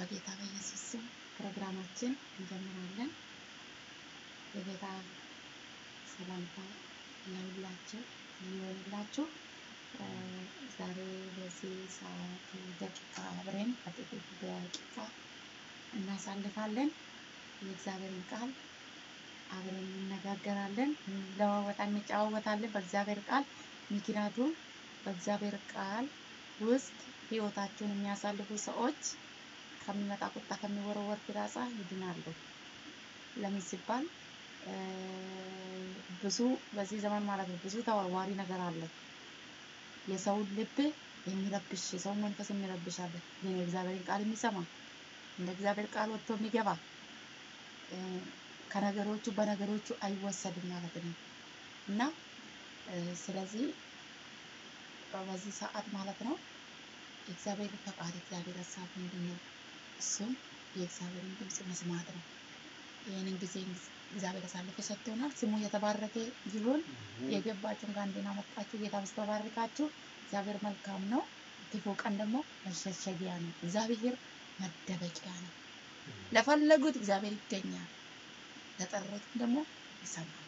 በጌታ በኢየሱስ ስም ፕሮግራማችን እንጀምራለን። የጌታ ሰላምታ ለሁላችሁ ይሆንላችሁ። እ፣ ዛሬ በዚህ ሰዓት ደቂቃ አብረን በጥቂት ደቂቃ እናሳልፋለን። የእግዚአብሔርን ቃል አብረን እንነጋገራለን፣ እንለዋወጣለን፣ እንጨዋወታለን በእግዚአብሔር ቃል። ምክንያቱም በእግዚአብሔር ቃል ውስጥ ህይወታቸውን የሚያሳልፉ ሰዎች ከሚመጣ ቁጣ ከሚወረወር ፍላጻ ይድናሉ። ለምን ሲባል እ፣ ብዙ በዚህ ዘመን ማለት ነው ብዙ ተወርዋሪ ነገር አለ። የሰውን ልብ የሚረብሽ የሰውን መንፈስ የሚረብሽ አለ። ግን የእግዚአብሔርን ቃል የሚሰማ እንደ እግዚአብሔር ቃል ወጥቶ የሚገባ እ፣ ከነገሮቹ በነገሮቹ አይወሰድም ማለት ነው እና እ፣ ስለዚህ በዚህ ሰዓት ማለት ነው የእግዚአብሔር ፈቃድ የእግዚአብሔር ሀሳብ ምንድን ነው? እሱም የእግዚአብሔርን ድምፅ መስማት ነው። ይህንን ጊዜ እግዚአብሔር አሳልፎ ሰጥቶናል። ስሙ የተባረከ ይሁን። የገባችሁን ከአንዴና መጣችሁ ጌታ በስተባርካችሁ። እግዚአብሔር መልካም ነው። ክፉ ቀን ደግሞ መሸሸጊያ ነው። እግዚአብሔር መደበቂያ ነው። ለፈለጉት እግዚአብሔር ይገኛል፣ ለጠሩትም ደግሞ ይሰማል።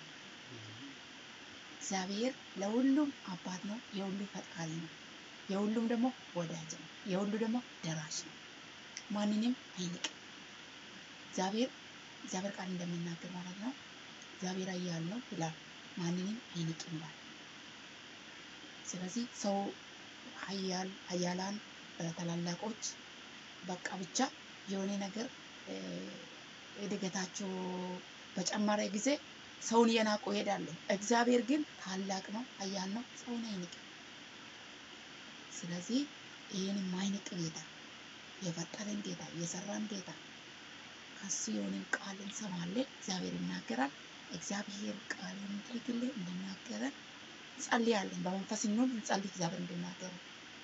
እግዚአብሔር ለሁሉም አባት ነው። የሁሉ ፈጣሪ ነው። የሁሉም ደግሞ ወዳጅ ነው። የሁሉ ደግሞ ደራሽ ነው። ማንንም አይንቅም። እግዚአብሔር እግዚአብሔር ቃል እንደሚናገር ማለት ነው እግዚአብሔር ኃያል ነው ይላል፣ ማንንም አይንቅም ይላል። ስለዚህ ሰው ኃያል ኃያላን እ፣ ታላላቆች በቃ ብቻ የሆነ ነገር እ፣ እድገታቸው በጨመረ ጊዜ ሰውን እየናቁ ይሄዳሉ። እግዚአብሔር ግን ታላቅ ነው፣ ኃያል ነው፣ ሰውን አይንቅም። ስለዚህ ይህን የማይንቅ ጌታ የፈጠረን ጌታ የሰራን ጌታ ከሱ የሆነን ቃል እንሰማለን። እግዚአብሔር ይናገራል። እግዚአብሔር ቃል እንድልክልን እንድናገረን እንጸልያለን። በመንፈስ እንሁን እንጸልይ፣ እግዚአብሔር እንድናገረን።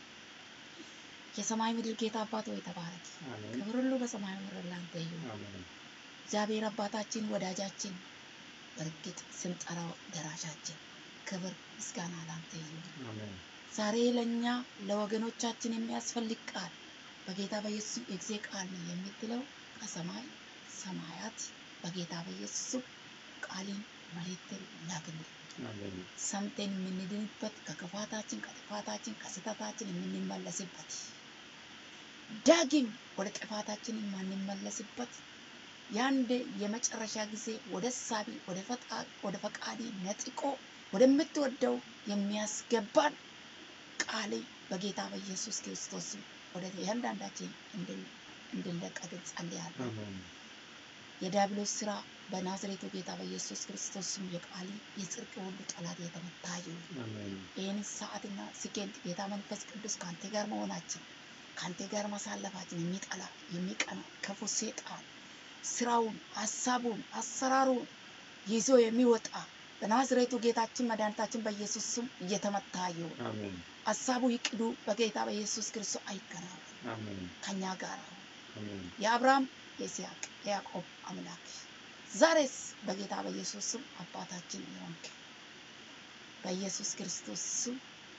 የሰማይ ምድር ጌታ አባት ሆይ ተባረክ። አሜን ክብር ሁሉ በሰማይ ምድር ላንተ ይሁን። አሜን እግዚአብሔር አባታችን ወዳጃችን፣ በእርግጥ ስንጠራው ደራሻችን፣ ክብር ምስጋና ላንተ ይሁን። አሜን ዛሬ ለእኛ ለወገኖቻችን የሚያስፈልግ ቃል በጌታ በኢየሱስ የጊዜ ቃል ነው የምትለው ከሰማይ ሰማያት በጌታ በኢየሱስ ስም ቃልን መልእክትን ላክልን። አሜን ሰምተን የምንድንበት ከክፋታችን ከጥፋታችን ከስህተታችን የምንመለስበት ዳግም ወደ ጥፋታችን የማንመለስበት የአንድ የመጨረሻ ጊዜ ወደ ሳቢ ወደ ፈጣ- ወደ ፈቃዲ ነጥቆ ወደምትወደው የሚያስገባን ቃል በጌታ በኢየሱስ ክርስቶስ ስም ወደ እያንዳንዳችን እንድን- እንድንለቀቅ እንጸልያለን። አሜን የዲያብሎስ ስራ በናዝሬቱ ጌታ በኢየሱስ ክርስቶስ ስም የቃል የጽድቅ ሁሉ ጠላት የተመታ ይሁን። አሜን ይህን ሰዓትና ሲኬንድ ጌታ መንፈስ ቅዱስ ከአንተ ጋር መሆናችን ከአንተ ጋር ማሳለፋችን የሚጠላ የሚቀና ክፉ ሴጣን ስራውን፣ ሀሳቡን፣ አሰራሩን ይዞ የሚወጣ በናዝሬቱ ጌታችን መድኃኒታችን በኢየሱስ ስም እየተመታ ይሁን። አሜን ሀሳቡ ይቅዱ በጌታ በኢየሱስ ክርስቶስ አይከናወን። አሜን ከኛ ጋር አሁን አሜን የአብርሃም የይስሐቅ የያዕቆብ አምላክ ዛሬስ በጌታ በኢየሱስ ስም አባታችን የሆንክ በኢየሱስ ክርስቶስ ስም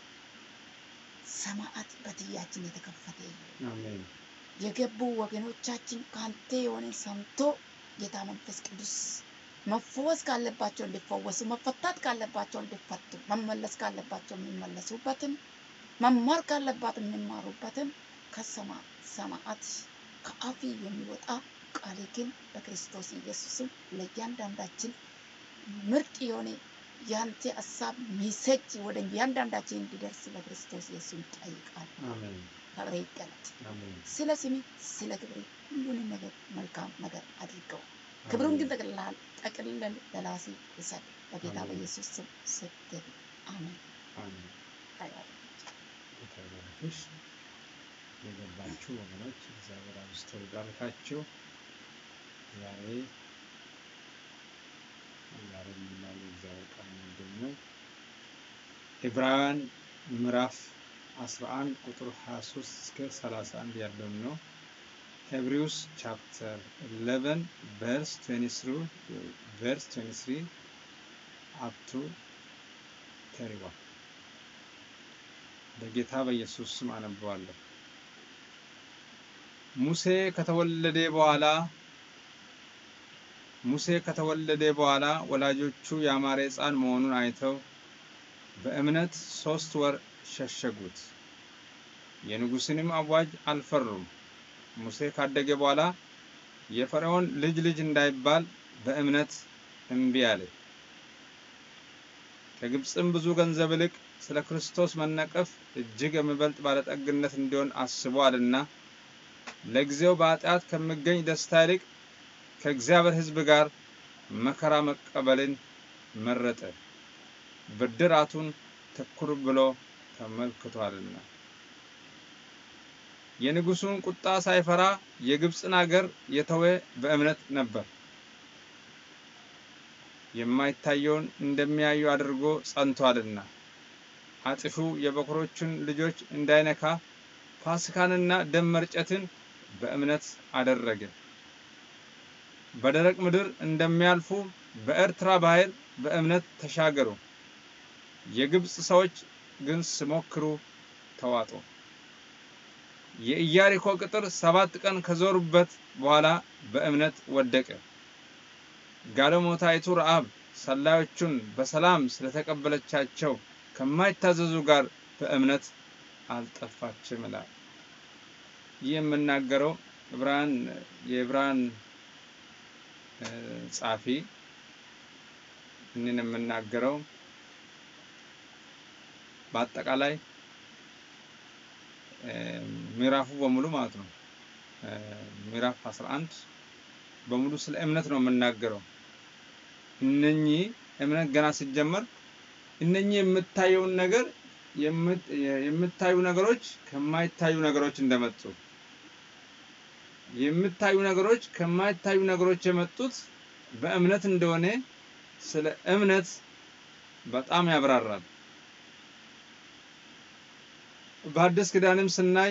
ሰማዓት በትያችን የተከፈተ ይሁን። አሜን የገቡ ወገኖቻችን ከአንተ የሆነ ሰምቶ ጌታ መንፈስ ቅዱስ መፈወስ ካለባቸው እንዲፈወሱ፣ መፈታት ካለባቸው እንዲፈቱ፣ መመለስ ካለባቸው የሚመለሱበትን፣ መማር ካለባት የሚማሩበትን ከሰማ ሰማዓት ከአፊ የሚወጣ ቃል ግን በክርስቶስ ኢየሱስም ለእያንዳንዳችን ምርጥ የሆነ የአንተ ሀሳብ ሜሴጅ ወደ እያንዳንዳችን እንዲደርስ በክርስቶስ ኢየሱስ ይጠይቃል። አሜን ክብሬ ይገለጥ። አሜን ስለ ስሜ ስለ ክብሬ ሁሉንም ነገር መልካም ነገር አድርገው ክብሩን ግን ጠቅልላል ጠቅልለን ለራሴ ውሰድ በጌታ አሜን። በኢየሱስ ስም ስትል አሜን። አሜን ታያለህ። ጌታ ይባርክሽ። የገባችሁ ወገኖች እግዚአብሔር አብዝቶ ይባርካችሁ። ዛሬ ዛሬ የምናየው የእግዚአብሔር ቃል ምንድን ነው? ዕብራውያን ምዕራፍ 11 ቁጥር 23 እስከ 31 ያለውን ነው። ሄብሪውስ ቻፕተር 11 ቨርስ 23 ቨርስ 23 አፕ ቱ 31 በጌታ በኢየሱስ ስም አነበዋለሁ። ሙሴ ከተወለደ በኋላ ሙሴ ከተወለደ በኋላ ወላጆቹ ያማረ ሕፃን መሆኑን አይተው በእምነት ሶስት ወር ሸሸጉት። የንጉሥንም አዋጅ አልፈሩም። ሙሴ ካደገ በኋላ የፈርዖን ልጅ ልጅ እንዳይባል በእምነት እምቢ አለ። ከግብፅም ብዙ ገንዘብ ይልቅ ስለ ክርስቶስ መነቀፍ እጅግ የሚበልጥ ባለጠግነት እንዲሆን አስቧልና ለጊዜው በኃጢአት ከሚገኝ ደስታ ይልቅ ከእግዚአብሔር ሕዝብ ጋር መከራ መቀበልን መረጠ፣ ብድራቱን ትኩር ብሎ ተመልክቷልና። የንጉሡን ቁጣ ሳይፈራ የግብፅን አገር የተወ በእምነት ነበር። የማይታየውን እንደሚያዩ አድርጎ ጸንቷልና። አጥፊው የበኩሮቹን ልጆች እንዳይነካ ፋሲካንና ደም መርጨትን በእምነት አደረገ። በደረቅ ምድር እንደሚያልፉ በኤርትራ ባህር በእምነት ተሻገሩ። የግብፅ ሰዎች ግን ሲሞክሩ ተዋጡ። የኢያሪኮ ቅጥር ሰባት ቀን ከዞሩበት በኋላ በእምነት ወደቀ። ጋለሞታይቱ ረዓብ ሰላዮቹን በሰላም ስለተቀበለቻቸው ከማይታዘዙ ጋር በእምነት አልጠፋችም ይላል። ይህ የምናገረው ዕብራን የዕብራን ጻፊ እንን የምናገረው በአጠቃላይ ምዕራፉ በሙሉ ማለት ነው። ምዕራፍ 11 በሙሉ ስለ እምነት ነው የምናገረው። እነኚህ እምነት ገና ሲጀመር እነኚህ የምታየውን ነገር የምታዩ ነገሮች ከማይታዩ ነገሮች እንደመጡ የምታዩ ነገሮች ከማይታዩ ነገሮች የመጡት በእምነት እንደሆነ ስለ እምነት በጣም ያብራራል። በአዲስ ኪዳንም ስናይ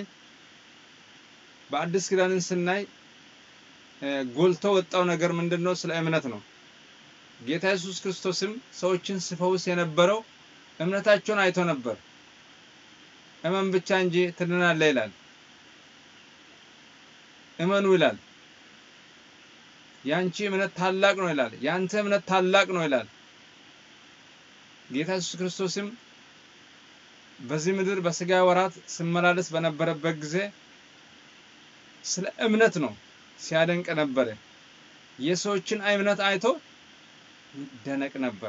በአዲስ ኪዳንም ስናይ ጎልቶ ወጣው ነገር ምንድን ነው? ስለ እምነት ነው። ጌታ ኢየሱስ ክርስቶስም ሰዎችን ሲፈውስ የነበረው እምነታቸውን አይቶ ነበር። እመን ብቻ እንጂ ትድናለህ ይላል። እመኑ ይላል። ያንቺ እምነት ታላቅ ነው ይላል። ያንተ እምነት ታላቅ ነው ይላል። ጌታ ኢየሱስ ክርስቶስም በዚህ ምድር በስጋ ወራት ሲመላለስ በነበረበት ጊዜ ስለ እምነት ነው ሲያደንቅ ነበረ። የሰዎችን እምነት አይቶ ይደነቅ ነበር።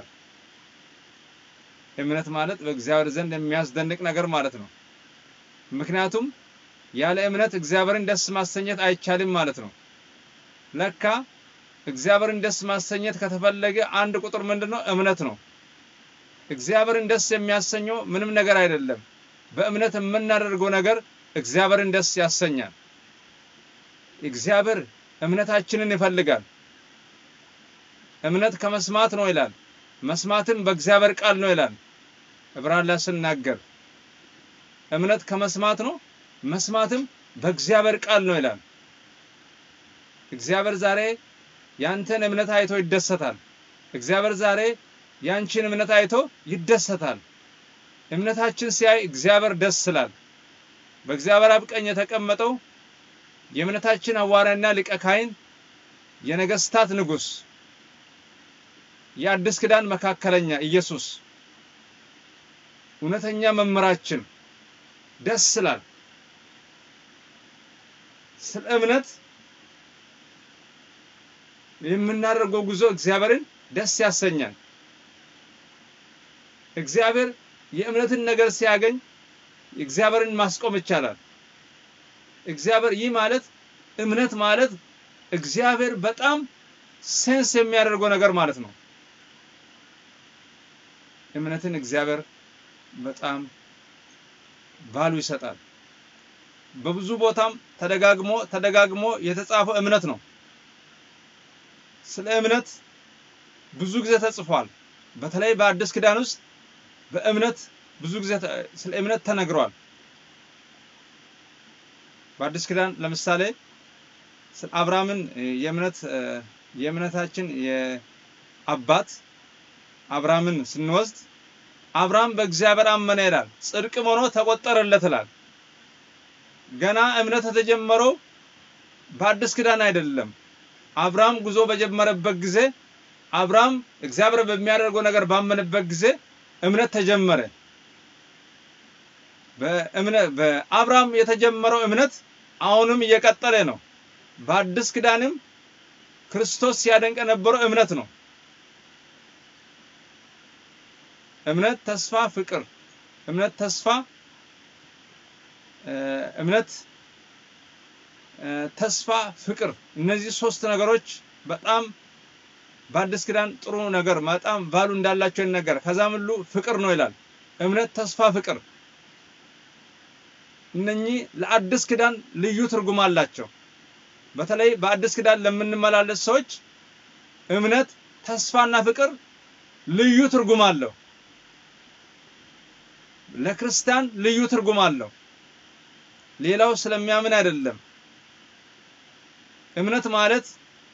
እምነት ማለት በእግዚአብሔር ዘንድ የሚያስደንቅ ነገር ማለት ነው። ምክንያቱም ያለ እምነት እግዚአብሔርን ደስ ማሰኘት አይቻልም ማለት ነው። ለካ እግዚአብሔርን ደስ ማሰኘት ከተፈለገ አንድ ቁጥር ምንድን ነው? እምነት ነው። እግዚአብሔርን ደስ የሚያሰኘው ምንም ነገር አይደለም። በእምነት የምናደርገው ነገር እግዚአብሔርን ደስ ያሰኛል። እግዚአብሔር እምነታችንን ይፈልጋል። እምነት ከመስማት ነው ይላል። መስማትም በእግዚአብሔር ቃል ነው ይላል። ዕብራን ላይ ስናገር እምነት ከመስማት ነው፣ መስማትም በእግዚአብሔር ቃል ነው ይላል። እግዚአብሔር ዛሬ ያንተን እምነት አይቶ ይደሰታል። እግዚአብሔር ዛሬ ያንቺን እምነት አይቶ ይደሰታል። እምነታችን ሲያይ እግዚአብሔር ደስ ይላል። በእግዚአብሔር አብ ቀኝ የተቀመጠው የእምነታችን ሐዋርያና ሊቀ ካህን የነገስታት ንጉሥ የአዲስ ኪዳን መካከለኛ ኢየሱስ እውነተኛ መምህራችን ደስ ይላል። ስለ እምነት የምናደርገው ጉዞ እግዚአብሔርን ደስ ያሰኛል። እግዚአብሔር የእምነትን ነገር ሲያገኝ እግዚአብሔርን ማስቆም ይቻላል። እግዚአብሔር ይህ ማለት እምነት ማለት እግዚአብሔር በጣም ሴንስ የሚያደርገው ነገር ማለት ነው። እምነትን እግዚአብሔር በጣም ቫሉ ይሰጣል። በብዙ ቦታም ተደጋግሞ ተደጋግሞ የተጻፈው እምነት ነው። ስለ እምነት ብዙ ጊዜ ተጽፏል። በተለይ በአዲስ ኪዳን ውስጥ በእምነት ብዙ ጊዜ ስለ እምነት ተነግሯል። በአዲስ ኪዳን ለምሳሌ ስለ አብርሃምን የእምነት የእምነታችን የአባት አብርሃምን ስንወስድ አብርሃም በእግዚአብሔር አመነ ይላል፣ ጽድቅም ሆኖ ተቆጠረለት ይላል። ገና እምነት የተጀመረው በአዲስ ኪዳን አይደለም። አብርሃም ጉዞ በጀመረበት ጊዜ አብርሃም እግዚአብሔር በሚያደርገው ነገር ባመነበት ጊዜ እምነት ተጀመረ። በእምነት በአብርሃም የተጀመረው እምነት አሁንም እየቀጠለ ነው። በአዲስ ኪዳንም ክርስቶስ ሲያደንቅ የነበረው እምነት ነው። እምነት፣ ተስፋ፣ ፍቅር። እምነት፣ ተስፋ፣ እምነት፣ ተስፋ፣ ፍቅር። እነዚህ ሶስት ነገሮች በጣም በአዲስ ኪዳን ጥሩ ነገር በጣም ቫሉ እንዳላቸው ይነገር። ከዛም ሁሉ ፍቅር ነው ይላል። እምነት፣ ተስፋ፣ ፍቅር እነኚህ ለአዲስ ኪዳን ልዩ ትርጉም አላቸው። በተለይ በአዲስ ኪዳን ለምንመላለስ ሰዎች እምነት፣ ተስፋና ፍቅር ልዩ ትርጉም አለው። ለክርስቲያን ልዩ ትርጉም አለው። ሌላው ስለሚያምን አይደለም። እምነት ማለት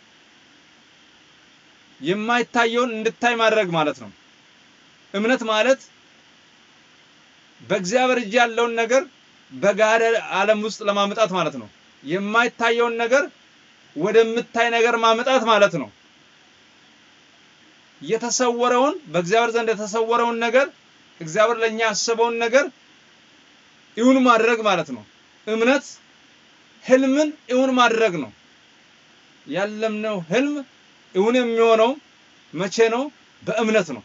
የማይታየውን እንድታይ ማድረግ ማለት ነው። እምነት ማለት በእግዚአብሔር እጅ ያለውን ነገር በጋደ ዓለም ውስጥ ለማምጣት ማለት ነው። የማይታየውን ነገር ወደምታይ ነገር ማምጣት ማለት ነው። የተሰወረውን በእግዚአብሔር ዘንድ የተሰወረውን ነገር እግዚአብሔር ለኛ ያሰበውን ነገር እውን ማድረግ ማለት ነው። እምነት ህልምን እውን ማድረግ ነው። ያለምነው ህልም እውን የሚሆነው መቼ ነው? በእምነት ነው።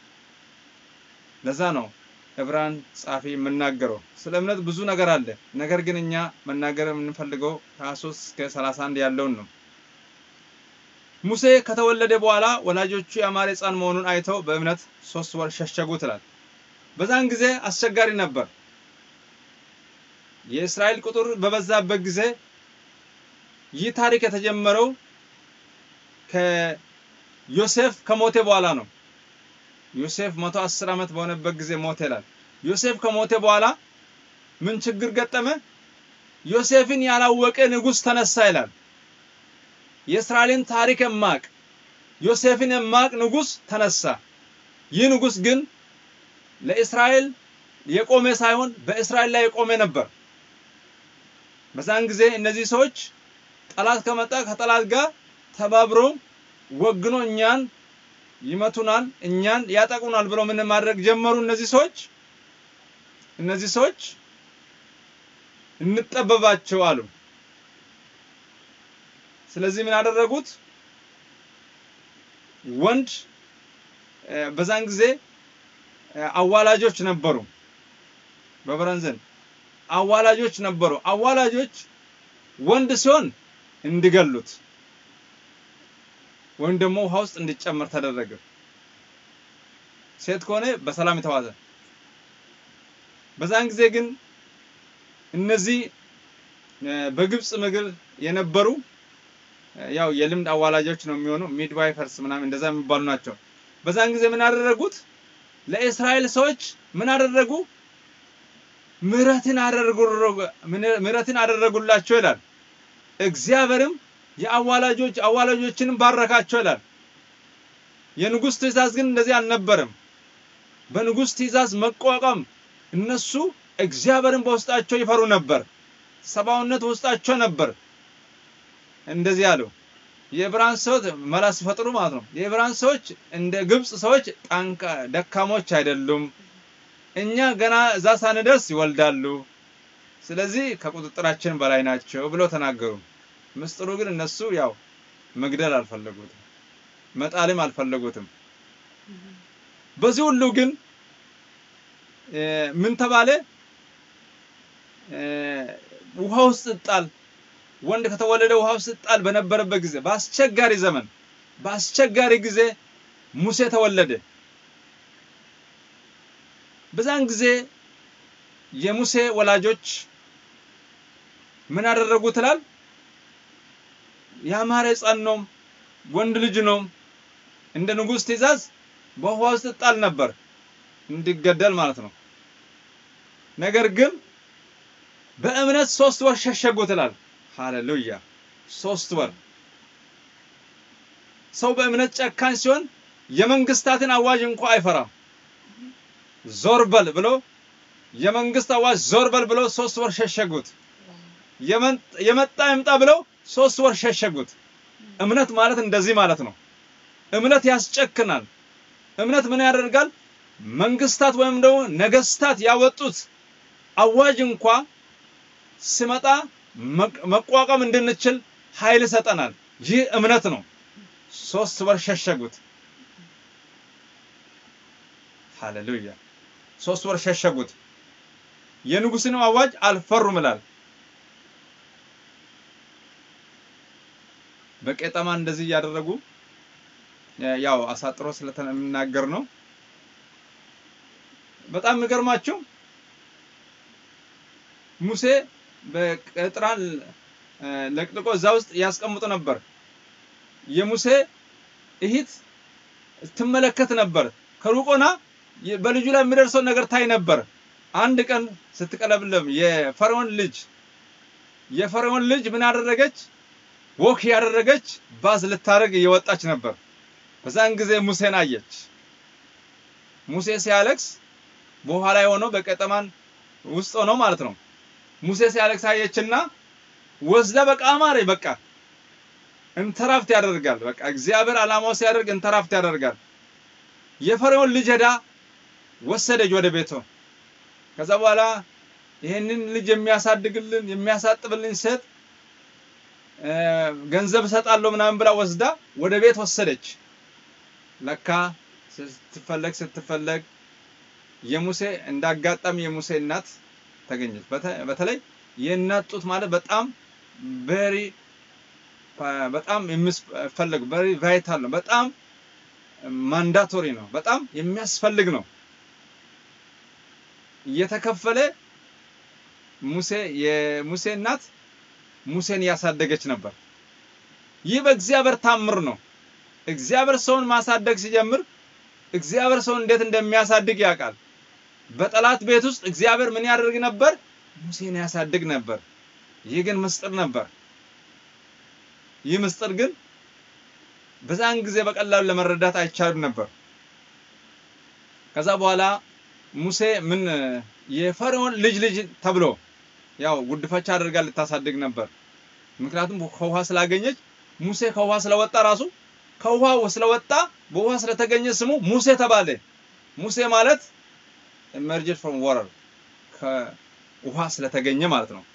ለዛ ነው ዕብራን ጻፊ የምናገረው ስለ እምነት ብዙ ነገር አለ። ነገር ግን እኛ መናገር የምንፈልገው ከ23 እስከ 31 ያለውን ነው። ሙሴ ከተወለደ በኋላ ወላጆቹ የአማረ ሕፃን መሆኑን አይተው በእምነት ሶስት ወር ሸሸጉት ይላል። በዛን ጊዜ አስቸጋሪ ነበር። የእስራኤል ቁጥር በበዛበት ጊዜ ይህ ታሪክ የተጀመረው ከዮሴፍ ከሞተ በኋላ ነው። ዮሴፍ መቶ አስር ዓመት በሆነበት ጊዜ ሞተ ይላል። ዮሴፍ ከሞተ በኋላ ምን ችግር ገጠመ? ዮሴፍን ያላወቀ ንጉሥ ተነሳ ይላል። የእስራኤልን ታሪክ የማቅ ዮሴፍን የማቅ ንጉሥ ተነሳ። ይህ ንጉሥ ግን ለእስራኤል የቆመ ሳይሆን በእስራኤል ላይ የቆመ ነበር። በዛን ጊዜ እነዚህ ሰዎች ጠላት ከመጣ ከጠላት ጋር ተባብሮ ወግኖ እኛን ይመቱናል፣ እኛን ያጠቁናል ብለው ምን ማድረግ ጀመሩ? እነዚህ ሰዎች እነዚህ ሰዎች እንጠበባቸው አሉ። ስለዚህ ምን አደረጉት? ወንድ በዛን ጊዜ አዋላጆች ነበሩ። በብረን ዘንድ አዋላጆች ነበሩ። አዋላጆች ወንድ ሲሆን እንዲገሉት ወይም ደግሞ ውሃ ውስጥ እንዲጨመር ተደረገ። ሴት ከሆነ በሰላም የተዋዘ። በዛን ጊዜ ግን እነዚህ በግብፅ ምድር የነበሩ ያው የልምድ አዋላጆች ነው የሚሆኑ ሚድዋይፈርስ ምናምን እንደዛ የሚባሉ ናቸው። በዛን ጊዜ ምን አደረጉት? ለእስራኤል ሰዎች ምን አደረጉ? ምሕረትን አደረጉ ምሕረትን አደረጉላቸው ይላል። እግዚአብሔርም የአዋላጆች አዋላጆችንም ባረካቸው ይላል። የንጉሥ ትእዛዝ ግን እንደዚህ አልነበረም። በንጉሥ ትእዛዝ መቋቋም እነሱ እግዚአብሔርን በውስጣቸው ይፈሩ ነበር። ሰብአዊነት ውስጣቸው ነበር። እንደዚህ አለው። የዕብራን ሰዎች መላ ሲፈጥሩ ማለት ነው። የዕብራን ሰዎች እንደ ግብፅ ሰዎች ጠንካ ደካሞች አይደሉም። እኛ ገና እዛ ሳንደርስ ይወልዳሉ። ስለዚህ ከቁጥጥራችን በላይ ናቸው ብለው ተናገሩ። ምስጢሩ ግን እነሱ ያው መግደል አልፈለጉትም፣ መጣልም አልፈለጉትም። በዚህ ሁሉ ግን ምን ተባለ? ውሃ ውስጥ ጣል ወንድ ከተወለደ ውሃ ውስጥ ጣል በነበረበት ጊዜ በአስቸጋሪ ዘመን በአስቸጋሪ ጊዜ ሙሴ ተወለደ። በዛን ጊዜ የሙሴ ወላጆች ምን አደረጉ ትላል? ያማረ ሕፃን ነው፣ ወንድ ልጅ ነው። እንደ ንጉሥ ትእዛዝ በውሃ ውስጥ ጣል ነበር እንዲገደል ማለት ነው። ነገር ግን በእምነት ሶስት ወር ሸሸጉ ትላል። ሃሌሉያ! ሶስት ወር ሰው በእምነት ጨካኝ ሲሆን የመንግስታትን አዋጅ እንኳ አይፈራም። ዞር በል ብሎ የመንግስት አዋጅ ዞር በል ብሎ ሶስት ወር ሸሸጉት። የመጣ ይምጣ ብለው ሶስት ወር ሸሸጉት። እምነት ማለት እንደዚህ ማለት ነው። እምነት ያስጨክናል። እምነት ምን ያደርጋል? መንግስታት ወይም ደግሞ ነገስታት ያወጡት አዋጅ እንኳ ሲመጣ መቋቋም እንድንችል ኃይል ይሰጠናል። ይህ እምነት ነው። ሶስት ወር ሸሸጉት። ሃሌሉያ! ሶስት ወር ሸሸጉት። የንጉሥን አዋጅ አልፈሩም ይላል። በቄጠማ እንደዚህ እያደረጉ ያው አሳጥሮ ስለምናገር ነው። በጣም የሚገርማችሁ ሙሴ በቅጥራን ለቅልቆ እዛ ውስጥ ያስቀምጡ ነበር። የሙሴ እህት ትመለከት ነበር። ከሩቆና በልጁ ላይ የሚደርሰውን ነገር ታይ ነበር። አንድ ቀን ስትቀለብለም የፈርዖን ልጅ የፈርዖን ልጅ ምን አደረገች? ወክ ያደረገች ባዝ ልታደርግ እየወጣች ነበር። በዛን ጊዜ ሙሴን አየች። ሙሴ ሲያለቅስ በውሃ ላይ ሆኖ በቀጠማን ውስጥ ሆኖ ማለት ነው። ሙሴ ሲያለቅስ አየችና ወስዳ በቃ አማረ በቃ እንተራፍት ያደርጋል። በቃ እግዚአብሔር ዓላማው ሲያደርግ እንተራፍት ያደርጋል። የፈርዖን ልጅ ሄዳ ወሰደች ወደ ቤቷ። ከዛ በኋላ ይሄንን ልጅ የሚያሳድግልን የሚያሳጥብልን ሴት ገንዘብ እሰጣለሁ ምናምን ብላ ወስዳ ወደ ቤት ወሰደች። ለካ ስትፈለግ ስትፈለግ የሙሴ እንዳጋጣሚ የሙሴ እናት ተገኘች። በተለይ የእናት ጡት ማለት በጣም ቬሪ በጣም የሚፈለግ ቬሪ ቫይታል ነው። በጣም ማንዳቶሪ ነው። በጣም የሚያስፈልግ ነው። እየተከፈለ ሙሴ የሙሴ እናት ሙሴን ያሳደገች ነበር። ይህ በእግዚአብሔር ታምር ነው። እግዚአብሔር ሰውን ማሳደግ ሲጀምር እግዚአብሔር ሰውን እንዴት እንደሚያሳድግ ያውቃል። በጠላት ቤት ውስጥ እግዚአብሔር ምን ያደርግ ነበር? ሙሴን ያሳድግ ነበር። ይህ ግን ምስጢር ነበር። ይህ ምስጢር ግን በዛን ጊዜ በቀላሉ ለመረዳት አይቻልም ነበር። ከዛ በኋላ ሙሴ ምን የፈርዖን ልጅ ልጅ ተብሎ ያው ጉድፈቻ አድርጋ ልታሳድግ ነበር። ምክንያቱም ከውሃ ስላገኘች ሙሴ ከውሃ ስለወጣ ራሱ ከውሃ ስለወጣ በውሃ ስለተገኘ ስሙ ሙሴ ተባለ። ሙሴ ማለት emerged from water ከውሃ ስለተገኘ ማለት ነው።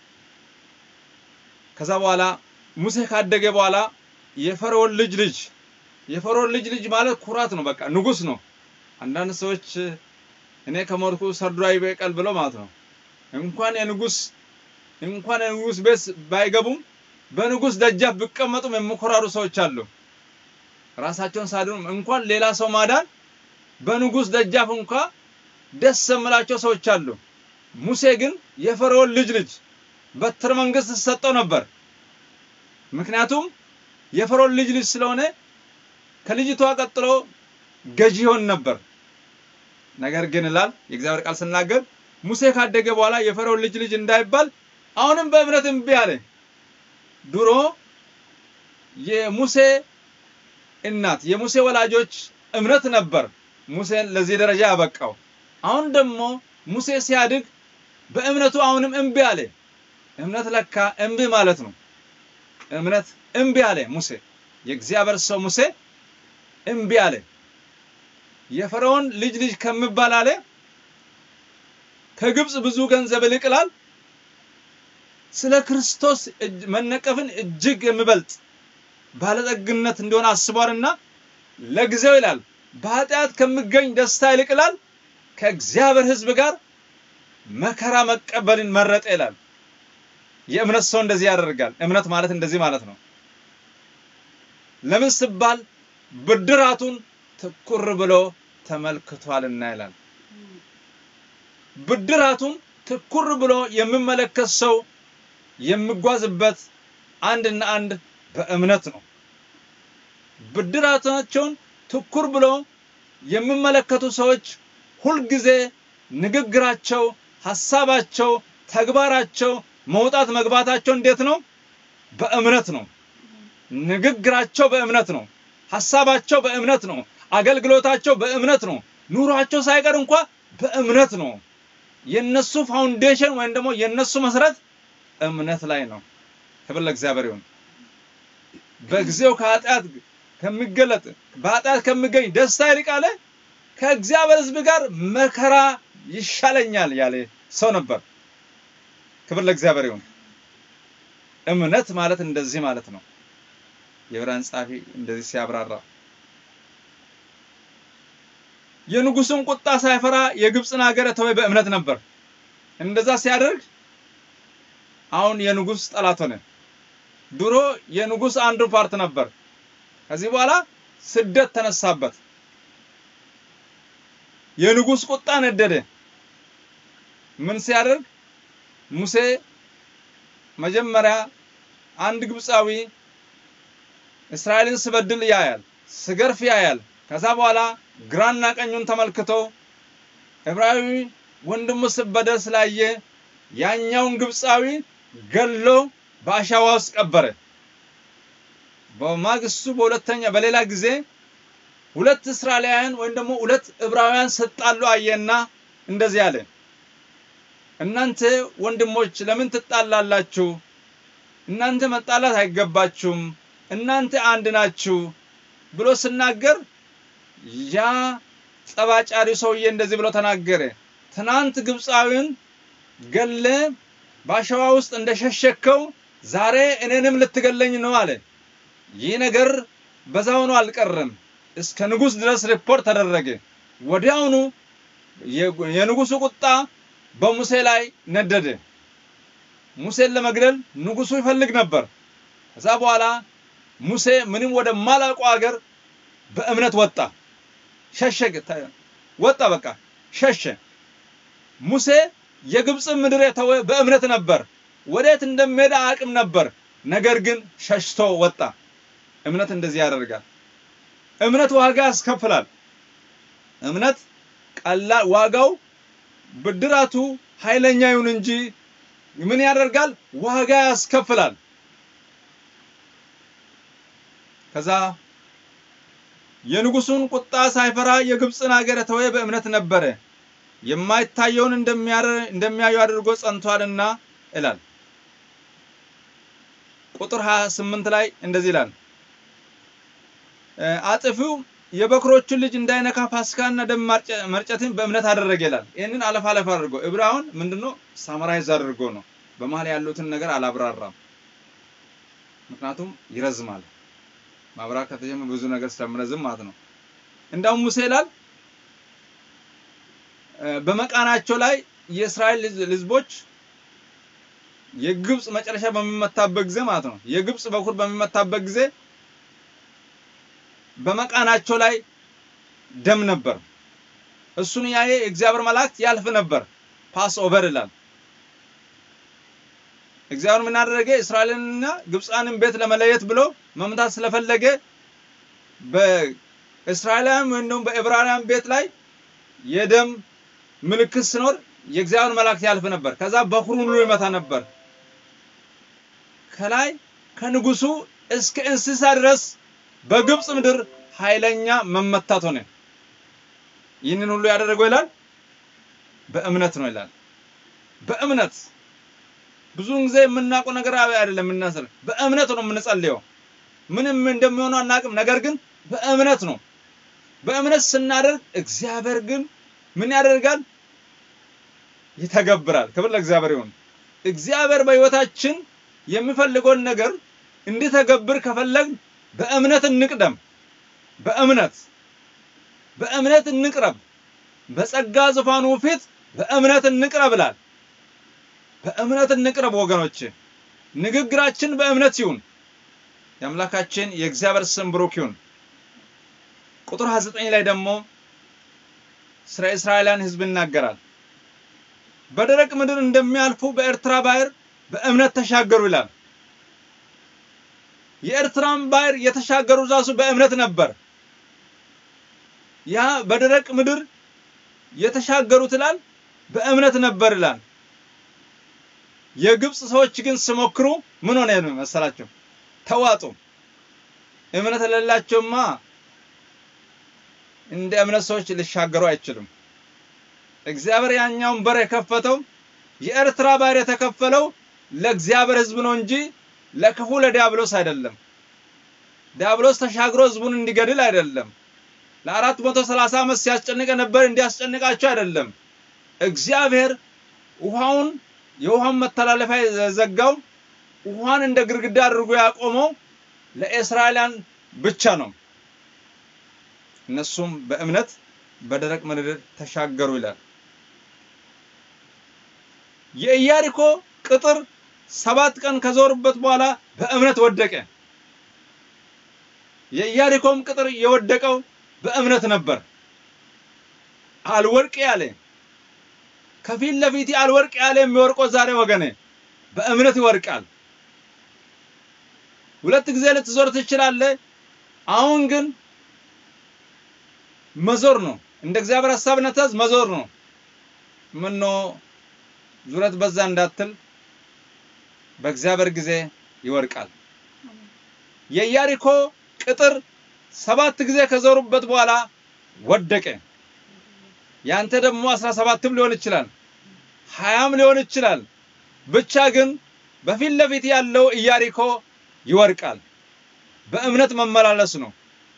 ከዛ በኋላ ሙሴ ካደገ በኋላ የፈርዖን ልጅ ልጅ የፈርዖን ልጅ ልጅ ማለት ኩራት ነው። በቃ ንጉስ ነው። አንዳንድ ሰዎች እኔ ከሞትኩ ሰርዶ አይበቀል ብለው ማለት ነው። እንኳን የንጉስ እንኳን የንጉስ ቤት ባይገቡም በንጉስ ደጃፍ ቢቀመጡም የሚኮራሩ ሰዎች አሉ። ራሳቸውን ሳድኑ እንኳን ሌላ ሰው ማዳን በንጉስ ደጃፍ እንኳ ደስ የምላቸው ሰዎች አሉ። ሙሴ ግን የፈርዖን ልጅ ልጅ በትረ መንግስት ሰጠው ነበር። ምክንያቱም የፈርዖን ልጅ ልጅ ስለሆነ ከልጅቷ ቀጥሎ ገዢ ይሆን ነበር። ነገር ግን ይላል የእግዚአብሔር ቃል ስናገር ሙሴ ካደገ በኋላ የፈርዖን ልጅ ልጅ እንዳይባል አሁንም በእምነት እምቢ አለ። ድሮ የሙሴ እናት የሙሴ ወላጆች እምነት ነበር ሙሴን ለዚህ ደረጃ ያበቃው። አሁን ደግሞ ሙሴ ሲያድግ በእምነቱ አሁንም እምቢ አለ። እምነት ለካ እምቢ ማለት ነው። እምነት እምቢ አለ ሙሴ። የእግዚአብሔር ሰው ሙሴ እምቢ አለ። የፈርዖን ልጅ ልጅ ከምባል አለ ከግብፅ ብዙ ገንዘብ ይልቅላል ስለ ክርስቶስ መነቀፍን እጅግ የሚበልጥ ባለጠግነት እንደሆነ አስቧልና ለጊዜው ይላል በኃጢአት ከሚገኝ ደስታ ይልቅላል ከእግዚአብሔር ሕዝብ ጋር መከራ መቀበልን መረጠ ይላል። የእምነት ሰው እንደዚህ ያደርጋል። እምነት ማለት እንደዚህ ማለት ነው። ለምን ሲባል ብድራቱን ትኩር ብሎ ተመልክቷልና ይላል። ብድራቱን ትኩር ብሎ የሚመለከት ሰው የሚጓዝበት አንድና አንድ በእምነት ነው። ብድራታቸውን ትኩር ብሎ የሚመለከቱ ሰዎች ሁልጊዜ ንግግራቸው፣ ሀሳባቸው፣ ተግባራቸው፣ መውጣት መግባታቸው እንዴት ነው? በእምነት ነው። ንግግራቸው በእምነት ነው። ሀሳባቸው በእምነት ነው። አገልግሎታቸው በእምነት ነው። ኑሯቸው ሳይቀር እንኳ በእምነት ነው። የነሱ ፋውንዴሽን ወይም ደግሞ የነሱ መሰረት እምነት ላይ ነው። ክብር ለእግዚአብሔር ይሁን። በጊዜው ከኃጢአት ከሚገለጥ በኃጢአት ከሚገኝ ደስታ ይልቅ አለ ከእግዚአብሔር ሕዝብ ጋር መከራ ይሻለኛል ያለ ሰው ነበር። ክብር ለእግዚአብሔር ይሁን። እምነት ማለት እንደዚህ ማለት ነው። የዕብራውያን ጸሐፊ እንደዚህ ሲያብራራ የንጉሱን ቁጣ ሳይፈራ የግብፅን ሀገር የተወ በእምነት ነበር። እንደዛ ሲያደርግ አሁን የንጉስ ጠላት ሆነ። ድሮ የንጉስ አንዱ ፓርት ነበር። ከዚህ በኋላ ስደት ተነሳበት። የንጉስ ቁጣ ነደደ። ምን ሲያደርግ ሙሴ መጀመሪያ አንድ ግብፃዊ እስራኤልን ስበድል ያያል፣ ስገርፍ ያያል። ከዛ በኋላ ግራና ቀኙን ተመልክቶ ዕብራዊ ወንድሙ ስበደል ስላየ ያኛውን ግብፃዊ ገሎ በአሸዋ ውስጥ ቀበረ። በማግስቱ በሁለተኛ በሌላ ጊዜ ሁለት እስራኤላውያን ወይም ደግሞ ሁለት ዕብራውያን ስጣሉ አየና እንደዚህ አለ፣ እናንተ ወንድሞች ለምን ትጣላላችሁ? እናንተ መጣላት አይገባችሁም፣ እናንተ አንድ ናችሁ ብሎ ስናገር ያ ጸባጫሪ ሰውዬ እንደዚህ ብሎ ተናገረ። ትናንት ግብፃዊን ገለ በአሸዋ ውስጥ እንደሸሸከው ዛሬ እኔንም ልትገለኝ ነው አለ። ይህ ነገር በዛውኑ አልቀረም። እስከ ንጉሥ ድረስ ሪፖርት ተደረገ። ወዲያውኑ የንጉሱ ቁጣ በሙሴ ላይ ነደደ። ሙሴን ለመግደል ንጉሱ ይፈልግ ነበር። ከዛ በኋላ ሙሴ ምንም ወደ ማላውቁ ሀገር በእምነት ወጣ፣ ሸሸ፣ ወጣ፣ በቃ ሸሸ። ሙሴ የግብፅን ምድር የተወ በእምነት ነበር። ወዴት እንደሚሄድ አቅም ነበር። ነገር ግን ሸሽቶ ወጣ። እምነት እንደዚህ ያደርጋል። እምነት ዋጋ ያስከፍላል። እምነት ቀላል ዋጋው ብድራቱ ኃይለኛ ይሁን እንጂ ምን ያደርጋል? ዋጋ ያስከፍላል። ከዛ የንጉሱን ቁጣ ሳይፈራ የግብፅን ሀገር የተወ በእምነት ነበረ። የማይታየውን እንደሚያዩ አድርጎ ጸንቷልና ይላል። ቁጥር 28 ላይ እንደዚህ ይላል። አጥፊው የበኩሮቹን ልጅ እንዳይነካ ፋሲካና ደም መርጨትን በእምነት አደረገ ይላል። ይህንን አለፍ አለፍ አድርጎ ዕብራውን ምንድነው ሳመራይዝ አድርጎ ነው። በመሀል ያሉትን ነገር አላብራራም፣ ምክንያቱም ይረዝማል። ማብራራት ከተጀመረ ብዙ ነገር ስለምረዝም ማለት ነው። እንዳውም ሙሴ ይላል በመቃናቸው ላይ የእስራኤል ሕዝቦች የግብፅ መጨረሻ በሚመታበት ጊዜ ማለት ነው የግብፅ በኩር በሚመታበት ጊዜ በመቃናቸው ላይ ደም ነበር። እሱን ያየ የእግዚአብሔር መላእክት ያልፍ ነበር። ፓስ ኦቨር ይላል። እግዚአብሔር ምን አደረገ? እስራኤልንና ግብፃንን ቤት ለመለየት ብሎ መምታት ስለፈለገ በእስራኤላውያን ወይም ደግሞ በዕብራውያን ቤት ላይ የደም ምልክት ሲኖር የእግዚአብሔር መላእክት ያልፍ ነበር። ከዛ በኩሩን ሁሉ ይመታ ነበር። ከላይ ከንጉሱ እስከ እንስሳ ድረስ በግብፅ ምድር ኃይለኛ መመታት ሆነ። ይህንን ሁሉ ያደረገው ይላል በእምነት ነው ይላል። በእምነት ብዙውን ጊዜ የምናውቀው ነገር አይደለም የምናስር በእምነት ነው የምንጸልየው። ምንም እንደሚሆነው አናውቅም። ነገር ግን በእምነት ነው። በእምነት ስናደርግ እግዚአብሔር ግን ምን ያደርጋል? ይተገብራል። ክብር ለእግዚአብሔር ይሁን። እግዚአብሔር በሕይወታችን የሚፈልገውን ነገር እንዲተገብር ከፈለግን በእምነት እንቅደም። በእምነት በእምነት እንቅረብ። በጸጋ ዙፋኑ ፊት በእምነት እንቅረብ ይላል። በእምነት እንቅረብ ወገኖች። ንግግራችን በእምነት ይሁን። የአምላካችን የእግዚአብሔር ስም ብሩክ ይሁን። ቁጥር 29 ላይ ደግሞ ስለ እስራኤላውያን ሕዝብ ይናገራል። በደረቅ ምድር እንደሚያልፉ በኤርትራ ባህር በእምነት ተሻገሩ ይላል። የኤርትራን ባህር የተሻገሩ ራሱ በእምነት ነበር። ያ በደረቅ ምድር የተሻገሩት ይላል በእምነት ነበር ይላል። የግብፅ ሰዎች ግን ሲሞክሩ ምን ሆነ መሰላቸው? ተዋጡ። እምነት የሌላቸውማ እንደ እምነት ሰዎች ሊሻገሩ አይችሉም። እግዚአብሔር ያኛውን በር የከፈተው የኤርትራ ባህር የተከፈለው ለእግዚአብሔር ሕዝብ ነው እንጂ ለክፉ ለዲያብሎስ አይደለም። ዲያብሎስ ተሻግሮ ህዝቡን እንዲገድል አይደለም። ለአራት መቶ ሰላሳ ዓመት ሲያስጨንቅ ነበር እንዲያስጨንቃቸው አይደለም። እግዚአብሔር ውሃውን የውሃውን መተላለፊያ የዘጋው ውሃን እንደ ግድግዳ አድርጎ ያቆመው ለእስራኤላውያን ብቻ ነው። እነሱም በእምነት በደረቅ ምድር ተሻገሩ ይላል። የኢያሪኮ ቅጥር ሰባት ቀን ከዞሩበት በኋላ በእምነት ወደቀ። የኢያሪኮም ቅጥር የወደቀው በእምነት ነበር። አልወድቅ ያለ ከፊት ለፊት አልወድቅ ያለ የሚወርቀው ዛሬ ወገኔ በእምነት ይወድቃል። ሁለት ጊዜ ልትዞር ትችላለህ። አሁን ግን መዞር ነው። እንደ እግዚአብሔር ሐሳብና ትእዛዝ መዞር ነው። ምኖ ዙረት በዛ እንዳትል በእግዚአብሔር ጊዜ ይወድቃል። የኢያሪኮ ቅጥር ሰባት ጊዜ ከዞሩበት በኋላ ወደቀ። ያንተ ደግሞ አስራ ሰባትም ሊሆን ይችላል፣ ሀያም ሊሆን ይችላል። ብቻ ግን በፊት ለፊት ያለው ኢያሪኮ ይወድቃል። በእምነት መመላለስ ነው።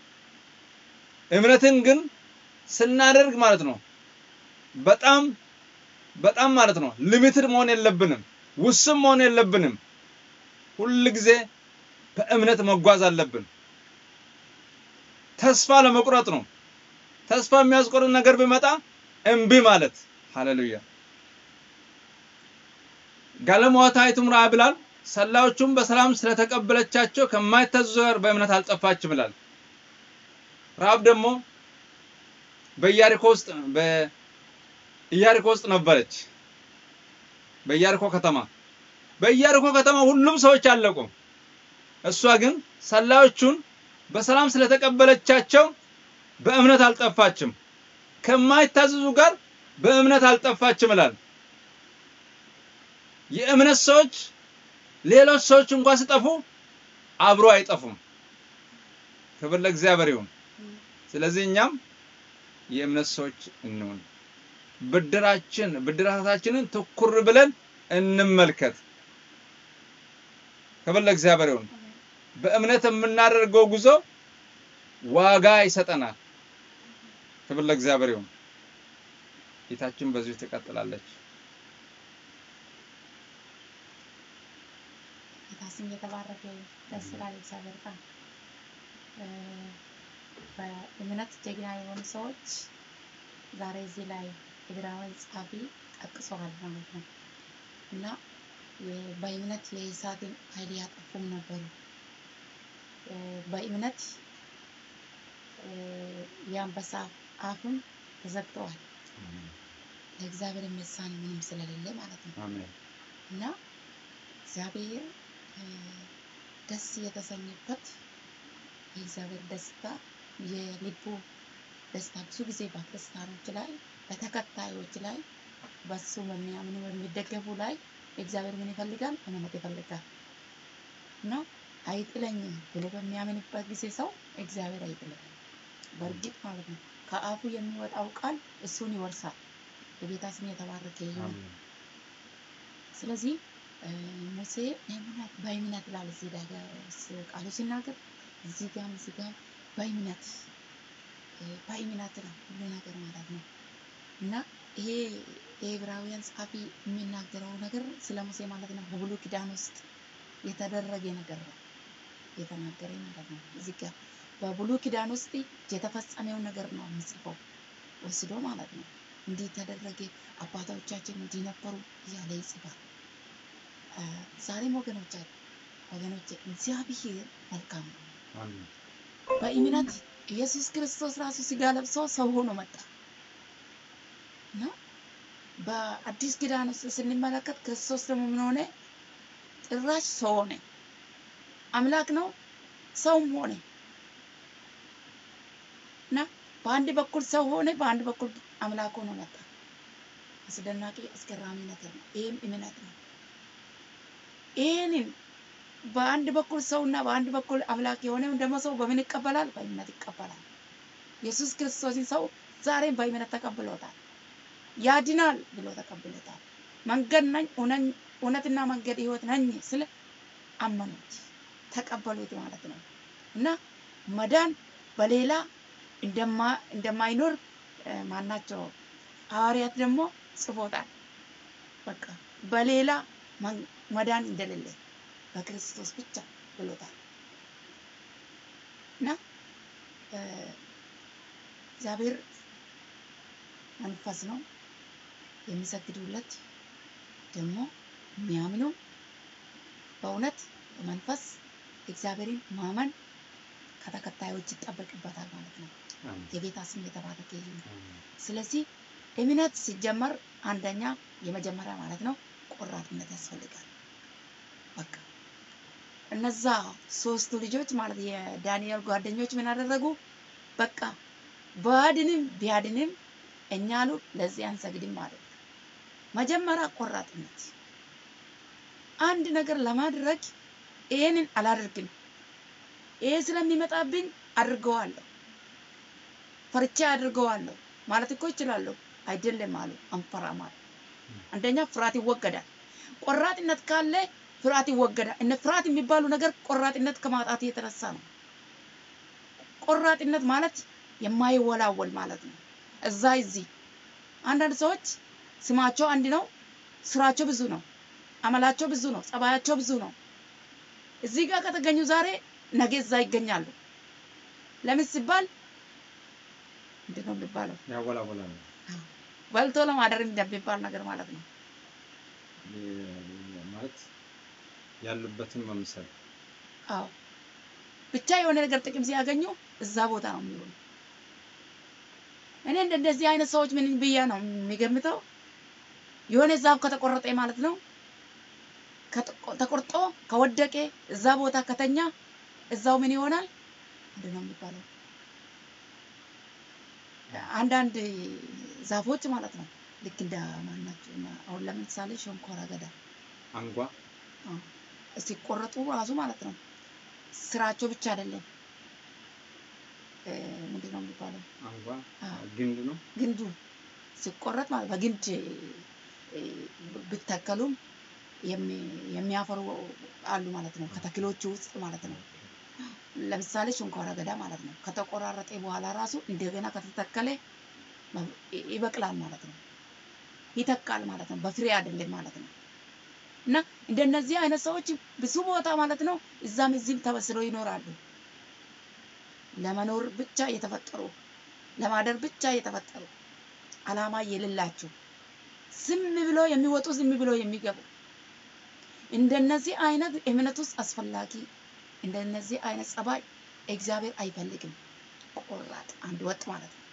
እምነትን ግን ስናደርግ ማለት ነው በጣም በጣም ማለት ነው ሊሚትድ መሆን የለብንም፣ ውስን መሆን የለብንም። ሁል ጊዜ በእምነት መጓዝ አለብን። ተስፋ ለመቁረጥ ነው። ተስፋ የሚያስቆርጥ ነገር ቢመጣ እምቢ ማለት። ሃሌሉያ። ጋለሞታይቱም ረሃብ ይላል ሰላዮቹም በሰላም ስለተቀበለቻቸው ከማይታዘዙ ጋር በእምነት አልጠፋችም ይላል። ረሃብ ደግሞ በኢያሪኮ ውስጥ በኢያሪኮ ውስጥ ነበረች። በኢያሪኮ ከተማ በኢያሪኮ ከተማ ሁሉም ሰዎች አለቁ። እሷ ግን ሰላዮቹን በሰላም ስለተቀበለቻቸው በእምነት አልጠፋችም። ከማይታዘዙ ጋር በእምነት አልጠፋችም ይላል። የእምነት ሰዎች ሌሎች ሰዎች እንኳን ሲጠፉ አብሮ አይጠፉም። ክብር ለእግዚአብሔር ይሁን። ስለዚህ እኛም የእምነት ሰዎች እንሁን። ብድራችን ብድራታችንን ትኩር ብለን እንመልከት። ክብር ለእግዚአብሔር ይሁን። በእምነት የምናደርገው ጉዞ ዋጋ ይሰጠናል። ክብር ለእግዚአብሔር ይሁን። ጌታችን በዚሁ ትቀጥላለች። ጌታ ስም የተባረከ ደስ ይላል። እግዚአብሔር ቃል በእምነት ጀግና የሆኑ ሰዎች ዛሬ እዚህ ላይ ዕብራውያን ጸሐፊ ጠቅሰዋል ማለት ነው እና በእምነት የእሳትን ኃይል ያጠፉም ነበሩ። በእምነት የአንበሳ አፍም ተዘግተዋል። ለእግዚአብሔር የሚሳን ምንም ስለሌለ ማለት ነው አሜን። እና እግዚአብሔር ደስ የተሰኘበት የእግዚአብሔር ደስታ የልቡ ደስታ ብዙ ጊዜ በክርስቲያኖች ላይ በተከታዮች ላይ በሱ በሚያምኑ በሚደገፉ ላይ እግዚአብሔር ምን ይፈልጋል? እምነት ይፈልጋል እና አይጥለኝም ብሎ በሚያምንበት ጊዜ ሰው እግዚአብሔር አይጥለኝም። በእርግጥ ማለት ነው ከአፉ የሚወጣው ቃል እሱን ይወርሳል። የጌታ ስም የተባረከ ይሁን። አሜን። ስለዚህ ሙሴ እምነት በእምነት ይላል እዚህ ላይ ቃሉ ሲናገር እዚህ ጋም እዚህ ጋም በእምነት በእምነት ነው ሁሉ ነገር ማለት ነው እና ይሄ የዕብራውያን ጸሐፊ የሚናገረው ነገር ስለ ሙሴ ማለት ነው በብሉይ ኪዳን ውስጥ የተደረገ ነገር ነው የተናገረ ማለት ነው። እዚህ ጋር በብሉይ ኪዳን ውስጥ የተፈጸመው ነገር ነው የሚጽፈው ወስዶ ማለት ነው። እንዲህ ተደረገ፣ አባቶቻችን እንዲህ ነበሩ እያለ ይጽፋል። ዛሬም ወገኖች ወገኖች እግዚአብሔር መልካም ነው። አሜን። በእምነት ኢየሱስ ክርስቶስ ራሱ ስጋ ለብሶ ሰው ሆኖ መጣ እና በአዲስ ኪዳን ውስጥ ስንመለከት ክርስቶስ ደግሞ ምን ሆነ? ጭራሽ ሰው ሆነ። አምላክ ነው፣ ሰውም ሆነ እና በአንድ በኩል ሰው ሆነ፣ በአንድ በኩል አምላክ ሆኖ መጣ። አስደናቂ አስገራሚ ነገር ነው። ይህም እምነት ነው። ይህንን በአንድ በኩል ሰውና በአንድ በኩል አምላክ የሆነውን ደግሞ ሰው በምን ይቀበላል? በእምነት ይቀበላል። ኢየሱስ ክርስቶስን ሰው ዛሬም በእምነት ተቀብሎታል። ያድናል ብሎ ተቀብሎታል። መንገድ ነኝ፣ እውነትና መንገድ ህይወት ነኝ ስለ አመኑት፣ ተቀበሉት ማለት ነው እና መዳን በሌላ እንደማ እንደማይኖር እ፣ ማናቸው ሐዋርያት ደግሞ ጽፎታል። በቃ በሌላ መን- መዳን እንደሌለ በክርስቶስ ብቻ ብሎታል እና እ፣ እግዚአብሔር መንፈስ ነው የሚሰግዱለት ደግሞ የሚያምኑ በእውነት በመንፈስ እግዚአብሔርን ማመን ከተከታዮች ይጠበቅበታል ማለት ነው። አሜን። የጌታ ስም የተባረከ ይሁን። አሜን። ስለዚህ እምነት ሲጀመር አንደኛ የመጀመሪያ ማለት ነው ቆራጥነት ያስፈልጋል። በቃ እነዛ ሶስቱ ልጆች ማለት የዳንኤል ጓደኞች ምን አደረጉ? በቃ ባድንም ቢያድንም እኛ አሉ ለዚህ አንሰግድም ማለት ነው። መጀመሪያ ቆራጥነት። አንድ ነገር ለማድረግ ይሄንን አላደርግም፣ ይሄ ስለሚመጣብኝ አድርገዋለሁ፣ ፈርቻ አድርገዋለሁ ማለት እኮ ይችላለሁ። አይደለም አሉ፣ አንፈራም አሉ። አንደኛ ፍርሃት ይወገዳል። ቆራጥነት ካለ ፍርሃት ይወገዳል። እነ ፍርሃት የሚባሉ ነገር ቆራጥነት ከማጣት የተነሳ ነው። ቆራጥነት ማለት የማይወላወል ማለት ነው። እዛ እዚህ አንዳንድ ሰዎች ስማቸው አንድ ነው፣ ስራቸው ብዙ ነው፣ አመላቸው ብዙ ነው፣ ጸባያቸው ብዙ ነው። እዚህ ጋር ከተገኙ ዛሬ ነገ እዛ ይገኛሉ። ለምን ሲባል ምንድን ነው የሚባለው? ያወላወላል። በልቶ ለማደር እንደሚባል ነገር ማለት ነው። የ- ማለት ያሉበትን መምሰል አዎ ብቻ የሆነ ነገር ጥቅም ሲያገኙ እዛ ቦታ ነው የሚሆኑ። እኔ እንደ እንደዚህ አይነት ሰዎች ምን ብዬ ነው የሚገምተው? የሆነ ዛፍ ከተቆረጠ ማለት ነው ከተቆ- ተቆርጦ ከወደቀ እዛ ቦታ ከተኛ እዛው ምን ይሆናል? ምንድን ነው የሚባለው? አንዳንድ ዛፎች ማለት ነው ልክ እንደ ማናቸው አሁን ለምሳሌ ሸንኮራ አገዳ አንጓ አዎ፣ ሲቆረጡ ራሱ ማለት ነው ስራቸው ብቻ አይደለም እ፣ ምንድን ነው የሚባለው አንጓ አዎ። ግንድ ነው። ግንዱ ሲቆረጥ ማለት በግንድ እ፣ ቢተከሉም የሚ- የሚያፈሩ አሉ ማለት ነው ከተክሎቹ ውስጥ ማለት ነው። ለምሳሌ ሸንኮራ አገዳ ማለት ነው ከተቆራረጠ በኋላ ራሱ እንደገና ከተተከለ መ- ይ- ይበቅላል ማለት ነው። ይተካል ማለት ነው። በፍሬ አይደለም ማለት ነው። እና እንደነዚህ አይነት ሰዎች ብዙ ቦታ ማለት ነው እዛም እዚህም ተበስለው ይኖራሉ። ለመኖር ብቻ የተፈጠሩ ለማደር ብቻ የተፈጠሩ አላማ የሌላቸው ዝም ብሎ የሚወጡ ዝም ብሎ የሚገቡ እንደነዚህ አይነት እምነት ውስጥ አስፈላጊ እንደነዚህ አይነት ጸባይ እግዚአብሔር አይፈልግም። ቆራጥ አንድ ወጥ ማለት ነው።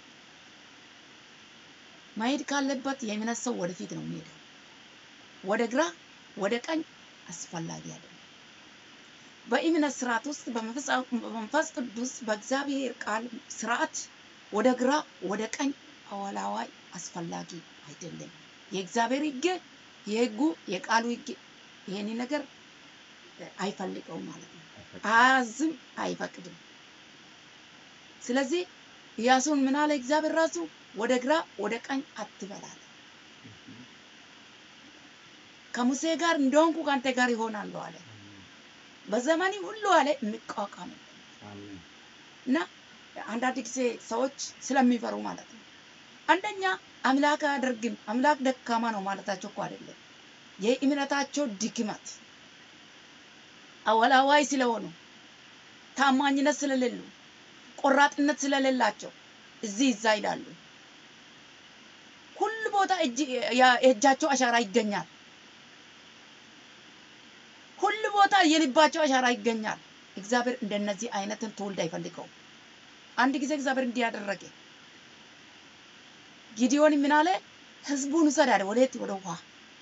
መሄድ ካለበት የእምነት ሰው ወደፊት ነው የሚሄደው። ወደ ግራ ወደ ቀኝ አስፈላጊ አይደለም። በእምነት ስርዓት ውስጥ በመንፈስ- በመንፈስ ቅዱስ በእግዚአብሔር ቃል ስርዓት ወደ ግራ ወደ ቀኝ አወላዋይ አስፈላጊ አይደለም። የእግዚአብሔር ሕግ የሕጉ የቃሉ ሕግ ይሄን ነገር አይፈልገውም ማለት ነው። አያዝም፣ አይፈቅድም። ስለዚህ ኢያሱን ምን አለ እግዚአብሔር ራሱ ወደ ግራ ወደ ቀኝ አትበላል። ከሙሴ ጋር እንደሆንኩ ከአንተ ጋር ይሆናለሁ አለ። በዘመኔ ሁሉ አለ የሚቋቋም አሜን። እና አንዳንድ ጊዜ ሰዎች ስለሚፈሩ ማለት ነው። አንደኛ አምላክ አያደርግም አምላክ ደካማ ነው ማለታቸው እኮ አይደለም። የእምነታቸው ድክመት አወላዋይ ስለሆኑ ታማኝነት ስለሌሉ ቆራጥነት ስለሌላቸው እዚህ እዛ ይላሉ። ሁሉ ቦታ እጅ- ያ- የእጃቸው አሻራ ይገኛል። ሁሉ ቦታ የልባቸው አሻራ ይገኛል። እግዚአብሔር እንደነዚህ አይነትን ትውልድ አይፈልገውም። አንድ ጊዜ እግዚአብሔር እንዲህ ያደረገ ጊዲዮን ምን አለ? ህዝቡን ውሰድ አለ። ወዴት? ወደ ውሃ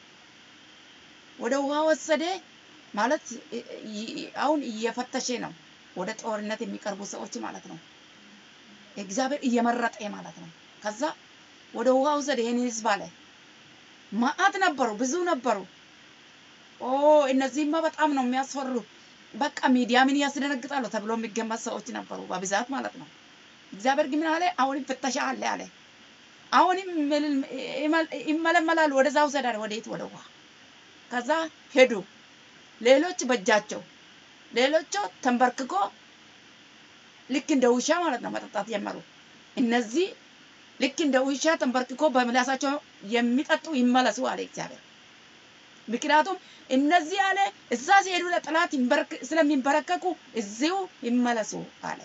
ወደ ውሃ ወሰደ ማለት እ- እ- አሁን እየፈተሸ ነው። ወደ ጦርነት የሚቀርቡ ሰዎች ማለት ነው። እግዚአብሔር እየመረጠ ማለት ነው። ከዛ ወደ ውሃ ውሰድ ይሄን ህዝብ አለ። መዓት ነበሩ፣ ብዙ ነበሩ። ኦ እነዚህማ በጣም ነው የሚያስፈሩ። በቃ ሚዲያ ምን ያስደነግጣሉ ተብሎ የሚገመት ሰዎች ነበሩ በብዛት ማለት ነው። እግዚአብሔር ግን ምን አለ? አሁንም ፍተሻ አለ አለ። አሁንም ይመል- ይመል- ይመለመላሉ። ወደዛ ውሰድ አለ። ወዴት? ወደ ውሃ። ከዛ ሄዱ። ሌሎች በእጃቸው ሌሎቹ ተንበርክኮ ልክ እንደ ውሻ ማለት ነው መጠጣት ጀመሩ። እነዚህ ልክ እንደ ውሻ ተንበርክኮ በምላሳቸው የሚጠጡ ይመለሱ አለ እግዚአብሔር። ምክንያቱም እነዚህ አለ እዛ ሲሄዱ ለጠላት ይንበረክ- ስለሚንበረከኩ እዚሁ ይመለሱ አለ።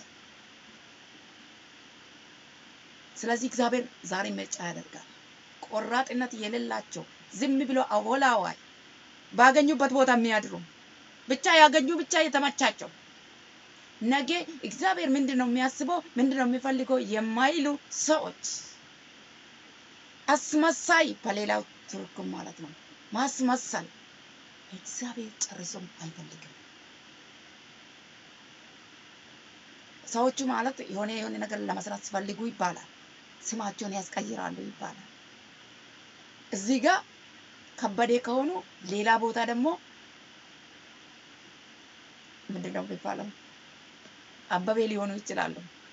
ስለዚህ እግዚአብሔር ዛሬ ምርጫ ያደርጋል። ቆራጥነት የሌላቸው ዝም ብሎ አወላዋይ ባገኙበት ቦታ የሚያድሩ ብቻ ያገኙ ብቻ የተመቻቸው ነገ እግዚአብሔር ምንድን ነው የሚያስበው ምንድን ነው የሚፈልገው የማይሉ ሰዎች አስመሳይ በሌላው ትርጉም ማለት ነው ማስመሰል እግዚአብሔር ጨርሶም አይፈልግም። ሰዎቹ ማለት የሆነ የሆነ ነገር ለመስራት ሲፈልጉ ይባላል ስማቸውን ያስቀይራሉ ይባላል። እዚህ ጋር ከበዴ ከሆኑ ሌላ ቦታ ደግሞ ምንድን ነው የሚባለው አበቤ ሊሆኑ ይችላሉ።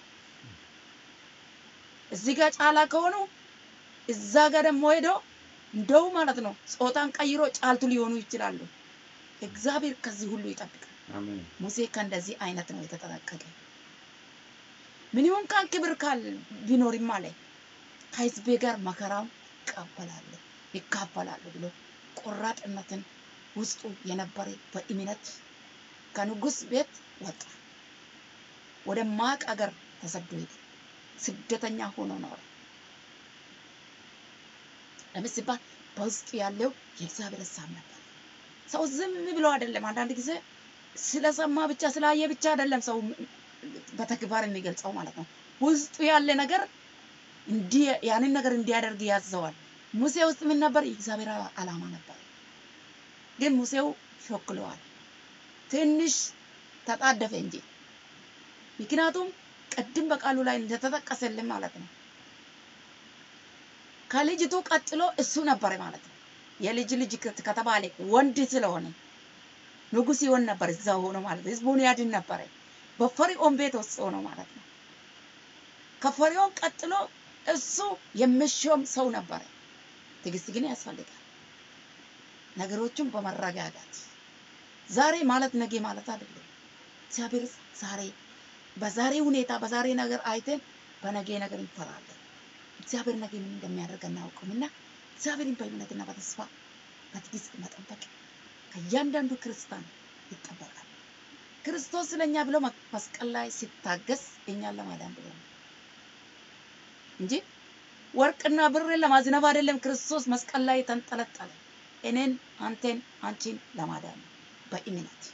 እዚህ ጋር ጫላ ከሆኑ እዛ ጋር ደግሞ ሄዶ እንደው ማለት ነው ጾታን ቀይሮ ጫልቱ ሊሆኑ ይችላሉ። እግዚአብሔር ከዚህ ሁሉ ይጠብቃል። አሜን። ሙሴ ከእንደዚህ አይነት ነው የተጠነቀቀ። ምን ይሁን ካን ክብር ካል ቢኖርም አለ ከህዝቤ ጋር መከራውን ይቀበላሉ ይካፈላሉ ብሎ ቆራጥነትን ውስጡ የነበረ በእምነት ከንጉስ ቤት ወጣ። ወደ ማቅ አገር ተሰዶ ሄደ። ስደተኛ ሆኖ ኖረ። ለምን ሲባል በውስጡ ያለው የእግዚአብሔር ሀሳብ ነበር። ሰው ዝም ብሎ አይደለም። አንዳንድ ጊዜ ስለሰማ ብቻ ስላየ ብቻ አይደለም ሰው በተግባር የሚገልጸው ማለት ነው። ውስጡ ያለ ነገር እንዲህ ያንን ነገር እንዲያደርግ ያዘዋል። ሙሴ ውስጥ ምን ነበር? የእግዚአብሔር ዓላማ ነበር። ግን ሙሴው ሾክለዋል። ትንሽ ተጣደፈ እንጂ ምክንያቱም ቅድም በቃሉ ላይ እንደተጠቀሰልን ማለት ነው ከልጅቱ ቀጥሎ እሱ ነበረ ማለት ነው። የልጅ ልጅ ከተባለ ወንድ ስለሆነ ንጉስ ይሆን ነበር እዛ ሆኖ ማለት ነው። ህዝቡን ያድን ነበረ በፈርዖን ቤት ውስጥ ሆኖ ማለት ነው። ከፈርዖን ቀጥሎ እሱ የሚሾም ሰው ነበረ። ትዕግስት ግን ያስፈልጋል። ነገሮቹን በመረጋጋት ዛሬ ማለት ነገ ማለት አይደለም። እግዚአብሔር ዛሬ በዛሬ ሁኔታ በዛሬ ነገር አይተን በነገ ነገር እንፈራለን። እግዚአብሔር ነገ ምን እንደሚያደርግ አናውቅም እና እግዚአብሔርን በእምነትና በተስፋ በትዕግስት መጠበቅ ከእያንዳንዱ ክርስቲያን ይጠበቃል። ክርስቶስ ስለኛ ብሎ መስቀል ላይ ሲታገስ እኛን ለማዳን ብሎ ነው እንጂ ወርቅና ብርን ለማዝነብ አይደለም። ክርስቶስ መስቀል ላይ የተንጠለጠለ እኔን፣ አንቴን፣ አንቺን ለማዳን ነው። በእምነት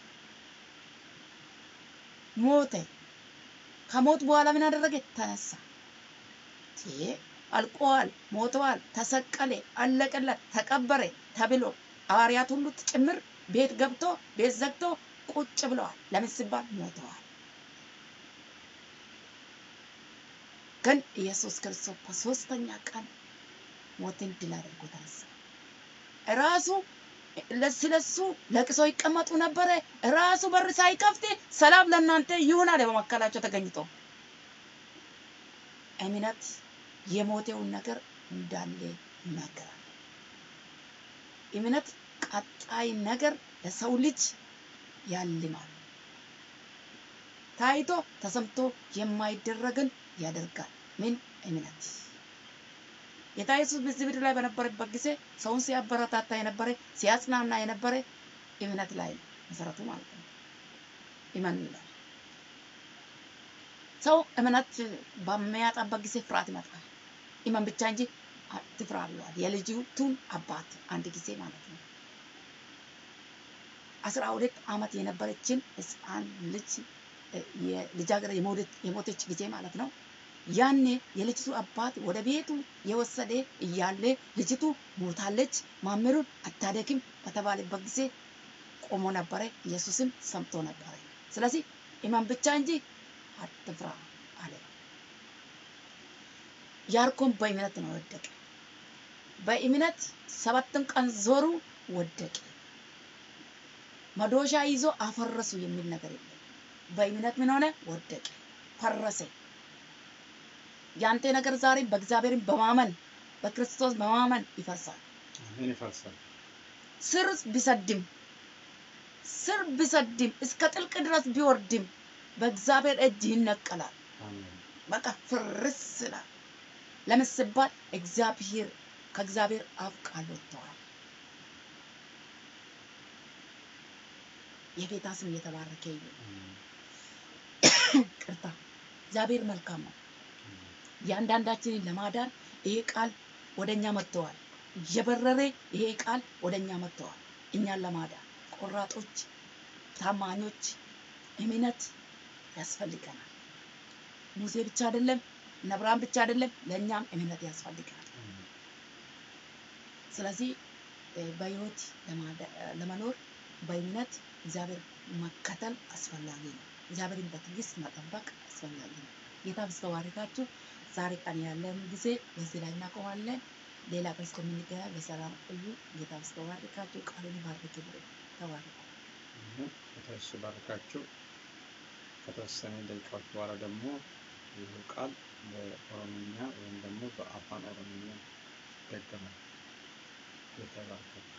ሞተ። ከሞት በኋላ ምን አደረገ? ተነሳ። ይሄ አልቆዋል፣ ሞተዋል፣ ተሰቀለ፣ አለቀለት፣ ተቀበረ ተብሎ ሐዋርያት ሁሉ ጭምር ቤት ገብቶ ቤት ዘግቶ ቁጭ ብለዋል። ለምን ሲባል ሞተዋል። ግን ኢየሱስ ክርስቶስ በሶስተኛ ቀን ሞትን ድል አድርጎ ተነሳ። ራሱ ስለሱ ለቅሶ ይቀመጡ ነበረ። ራሱ በር ሳይከፍት ሰላም ለእናንተ ይሁን አለ በመካከላቸው ተገኝቶ። እምነት የሞተውን ነገር እንዳለ ይናገራል። እምነት ቀጣይ ነገር ለሰው ልጅ ያልማል። ታይቶ ተሰምቶ የማይደረግን ያደርጋል። ምን እምነት ጌታ ኢየሱስ በዚህ ምድር ላይ በነበረበት ጊዜ ሰውን ሲያበረታታ የነበረ ሲያጽናና የነበረ እምነት ላይ ነው መሰረቱ ማለት ነው። እመኑ ይላል። ሰው እምነት በሚያጣበት ጊዜ ፍርሃት ይመጣል። እመን ብቻ እንጂ አትፍራ ብለዋል የልጅቱን አባት አንድ ጊዜ ማለት ነው። አስራ ሁለት ዓመት የነበረችን ሕፃን ልጅ ልጃገረድ የሞተች ጊዜ ማለት ነው። ያኔ የልጅቱ አባት ወደ ቤቱ የወሰደ እያለ ልጅቱ ሞታለች፣ ማመሩን አታደክም በተባለበት ጊዜ ቆሞ ነበረ። ኢየሱስም ሰምቶ ነበረ። ስለዚህ እመን ብቻ እንጂ አትፍራ አለ። ያርኮን በእምነት ነው ወደቀ። በእምነት ሰባትን ቀን ዞሩ፣ ወደቀ። መዶሻ ይዞ አፈረሱ የሚል ነገር የለም። በእምነት ምን ሆነ? ወደቀ፣ ፈረሰ። ያንተ ነገር ዛሬ በእግዚአብሔርን በማመን በክርስቶስ በማመን ይፈርሳል። አሜን። ይፈርሳል። ስር ቢሰድም ስር ቢሰድም እስከ ጥልቅ ድረስ ቢወርድም በእግዚአብሔር እጅ ይነቀላል። አሜን። በቃ ፍርስ ይላል። ለምን ሲባል እግዚአብሔር ከእግዚአብሔር አፍ ቃል ወጥተዋል። የጌታ ስም እየተባረከ ይሁን። አሜን። ቅርታ እግዚአብሔር መልካም ነው። እያንዳንዳችንን ለማዳን ይሄ ቃል ወደ እኛ መጥተዋል። እየበረረ ይሄ ቃል ወደ እኛ መጥተዋል። እኛን ለማዳን ቆራጦች፣ ታማኞች፣ እምነት ያስፈልገናል። ሙሴ ብቻ አይደለም፣ እነ አብርሃም ብቻ አይደለም፣ ለእኛም እምነት ያስፈልገናል። አሜን። ስለዚህ እ፣ በህይወት ለማዳ- ለመኖር በእምነት እግዚአብሔር መከተል አስፈላጊ ነው። እግዚአብሔርን በትዕግስት መጠበቅ አስፈላጊ ነው። ጌታ ብስተባረካችሁ ዛሬ ቀን ያለን ጊዜ በዚህ ላይ እናቆማለን። ሌላ ቀን እስከምንገናኝ በሰላም ቆዩ። ጌታ ብስተባረካችሁ ቃሉን ባርክ ብሎ ተባረኩ። አሜን። ጌታ ኢየሱስ ይባርካችሁ። ከተወሰነ ደቂቃዎች በኋላ ደግሞ ይህ ቃል በኦሮምኛ ወይም ደግሞ በአፋን ኦሮምኛ ይደገማል። ጌታ ይባርካችሁ።